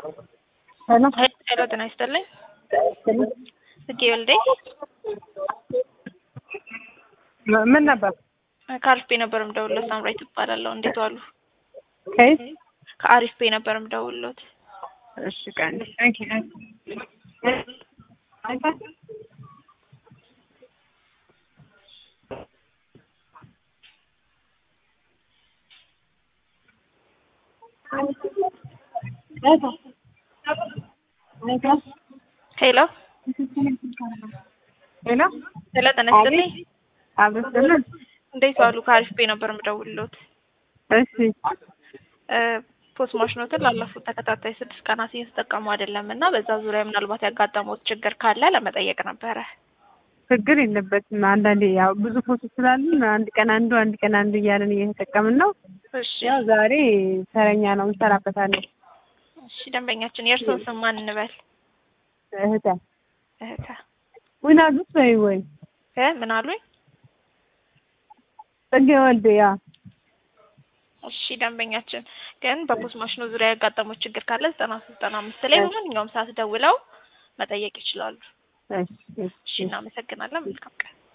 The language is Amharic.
ሄሎ ሄሎ ጤና ይስጥልኝ። ጽጌ ወልዴ ምን ነበር? ከአሪፍ ቤ ነበር የምደውልሎት። ሳምራዊት እባላለሁ። እንዴት ዋሉ? ከየት? ከአሪፍ ቤ ነበር የምደውልሎት። እሺ ቀን ሄሎ ሄሎ ሄሎ ጤና ይስጥልኝ። አብስልን እንዴት ዋሉ? ከአሪፍ ቤ ነበር የምደውልሎት። እሺ ፖስት ማሽኖትን ላለፉት ተከታታይ ስድስት ቀናት እየተጠቀሙ አይደለም እና በዛ ዙሪያ ምናልባት ያጋጠሙት ችግር ካለ ለመጠየቅ ነበረ። ችግር የለበትም። አንዳንዴ ያው ብዙ ፎቶ ስላለን አንድ ቀን አንዱ አንድ ቀን አንዱ እያለን እየተጠቀምን ነው። እሺ ያው ዛሬ ተረኛ ነው እንሰራበታለን። እሺ ደንበኛችን የእርስዎን ስም ማን እንበል? እህተ እህተ ዊናዱስ በይ ወይ እ ምን አሉኝ? ጽጌ ወልዴ ያ እሺ ደንበኛችን ግን በፖስት ማሽኑ ዙሪያ ያጋጠሙት ችግር ካለ ዘጠና ሶስት ዘጠና አምስት ላይ በማንኛውም ሰዓት ደውለው መጠየቅ ይችላሉ። እሺ እሺ እሺ እናመሰግናለን። መልካም ቀን